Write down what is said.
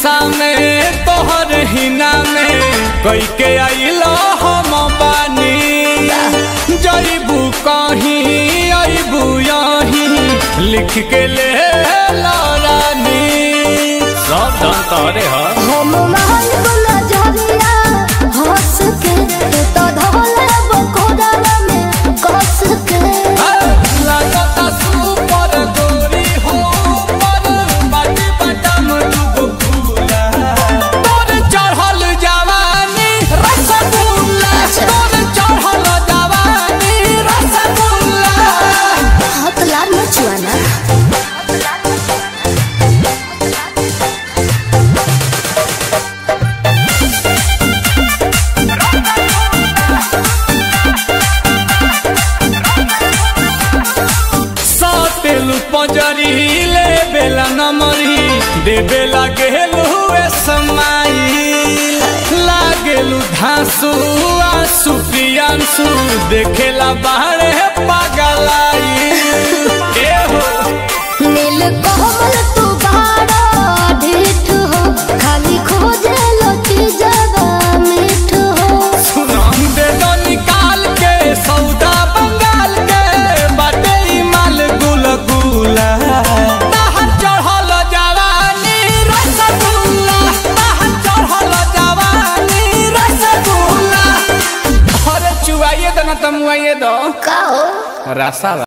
नशा में तोहर हिना में कई के आइलो हम बानी जईबू कहीं अबू यहीं लिख के ले ला रानी सब धन तोरे ह हम महल वाला झरिया हंस के तू तो धोले बकोड़ा में कस के लागता सुपर गोरी हो पर बाटी बटम दुगो फूला तोर चढ़ल जवानी रसगुल्ला तोर चढ़ल जवानी रसगुल्ला हाथ लाल मचुआना सातेलु पंजरी ले बेला नमरी दे बेला गेलु ए समाई लागेलु धांसु आंसू प्रियांसु देखेला बाहरे पागलाई ए हो नील कोमल तू बाड़ा ढीठ हो खाली खोजे लती जगा मीठ हो सुनाम दे दो निकाल के सौदा बंगाल के बाटे ई माल गुल गुला ताहर चढ़ल जवानी रसगुल्ला ताहर चढ़ल जवानी रसगुल्ला अरे चुवाइए दो ना तमुआइए दो का हो रसा